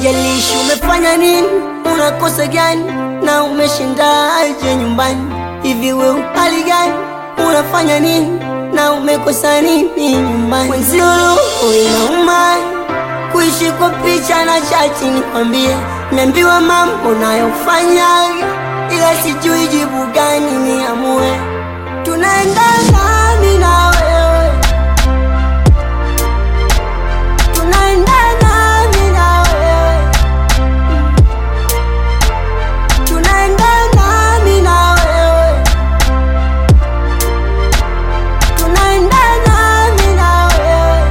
haijalishi umefanya nini, unakosa gani na umeshindaje nyumbani. Hivi we hali gani, unafanya nini na umekosa nini nyumbani? Mwenzio roho inauma kuishi kwa picha na chati, nikwambie, niambiwa mambo nayofanya, ila sijui jibu gani niamue. Tunaendana mimi na wewe, tunaendana mimi na wewe, tunaendana mimi na wewe, tunaendana mimi na wewe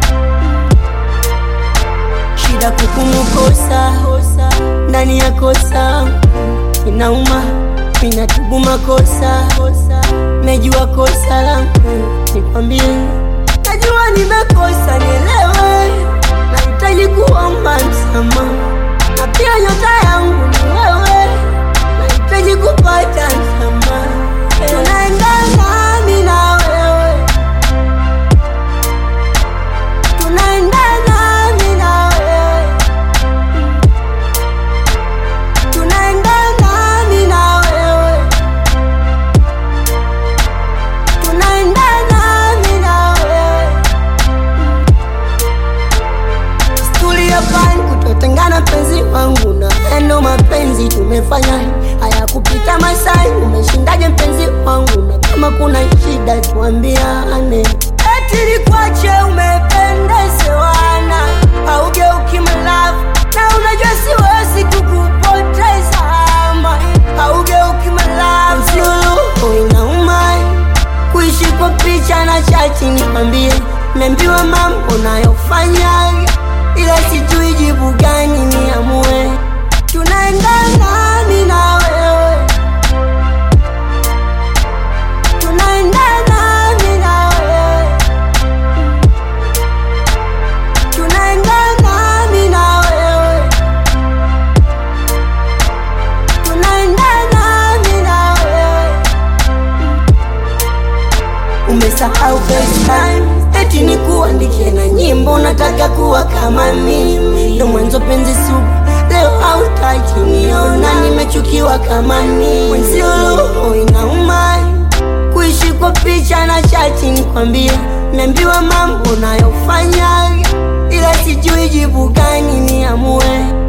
shida kukumukosa ndani ya kosa inauma, minatubu makosa, najua kosa langu, nikwambie, najua nimekosa, nielewe, nahitaji kuomba msamaha, na pia nyota yangu ni wewe, nahitaji kupata msamaha, tunaendana mimi na wewe tunaendana mimi na wewe, tunaendana mimi na wewe, tunaendana mimi na wewe. Stuli ya pani kutotengana, penzi wangu na endo mapenzi tumefanya haya kupita masai. Umeshindaje mpenzi wangu? Na kama kuna shida tuambiane. Eti nikwache umependezewana, haugeuki malavu na unajua siwezi kukupoteza ama haugeuki malavu. Sio roho inauma kuishi kwa picha na chati, nikwambie, niambiwa mambo nayofanya, ila sijui jibu gani niamue. Tunaendana mimi na wewe, tunaendana mimi na wewe, tunaendana mimi na wewe, tunaendana mimi na wewe. Umesahau FaceTime eti ni kuandikie na nyimbo, nataka kuwa kama mimi. Ndo mwanzo penzi sugu, leo hautaki niona, nimechukiwa kama mimi. Mwenzio roho inauma kuishi kwa picha na chati, nikwambie, niambiwa mambo nayofanya, ila sijui jibu gani niamue.